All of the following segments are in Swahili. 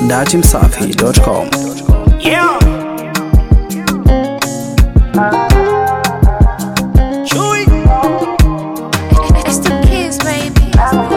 datimsafi.com. Yeah. Chewy. It's the kids, baby.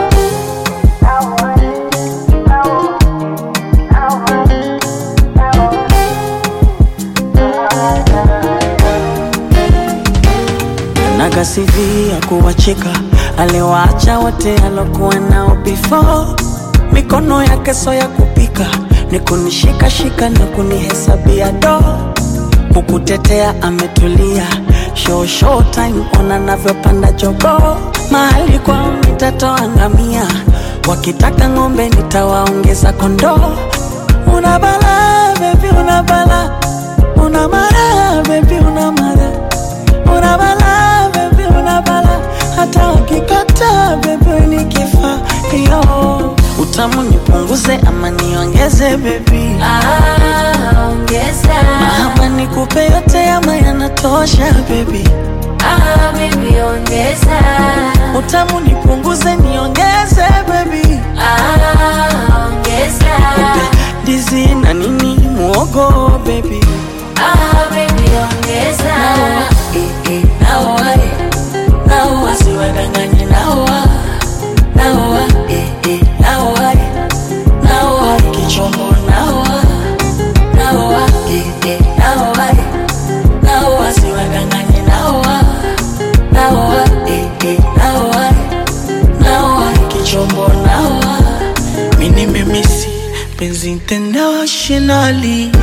nagasivia kuwacheka aliwaacha wote alokuwa nao before mikono yake so ya kupika ni kunishikashika na kunihesabia do kukutetea ametulia show show time ona navyopanda jogo mahali kwao nitatoa ngamia wakitaka ng'ombe nitawaongeza kondoo una bala bebi una bala una mara bebi una mara una bala bebi una bala hata wakikata bebi ni kifaa yo utamu nipunguze ama niongeze bebi Ah, ongeza. ama nikupe yote ama yanatosha bebi Ah, baby, ongeza. utamu nipunguze niongeze bebi Ah, ongeza. ndizi na nini muogo bebi Ah, baby, ongeza. naoa eh, naoa siwadanganye naoa naoa eh, eh, naoa eh, naoa kichombo naoa naoa eh, eh, naoa eh, naoa siwadanganye naoa naoa eh, eh, naoa eh, naoa kichombo naoa mini memisi penzi internationally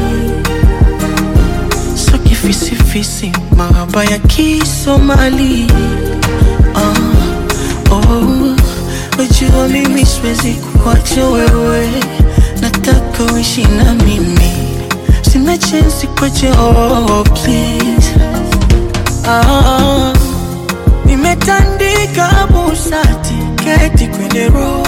so kifisifisi mahaba ya kisomali ah, oh, wajua mimi siwezi kuacha wewe nataka uishi na mimi sina chensi kwache oh, please ah, nimetandika busati keti kwenye roho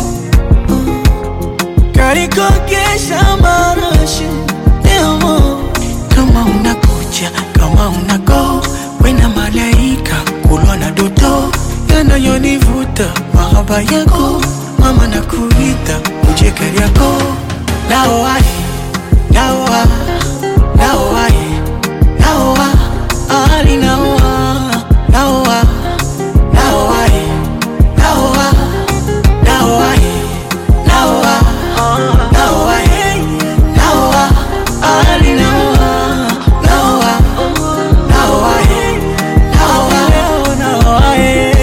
karikogesha marashi demo kama unakuja kama unago wena malaika kulwa na doto yanayonivuta mahaba yako mama na kuita ujekeri yako naoai naoa naoai naoa ali naoa naoa naoai naoa naoai naoa naoa naoa ali naoa naoa naoa naoa naoa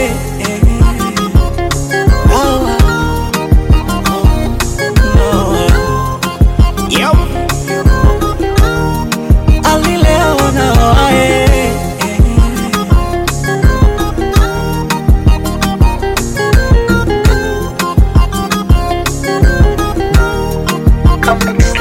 Yep. ali leo naoa Comic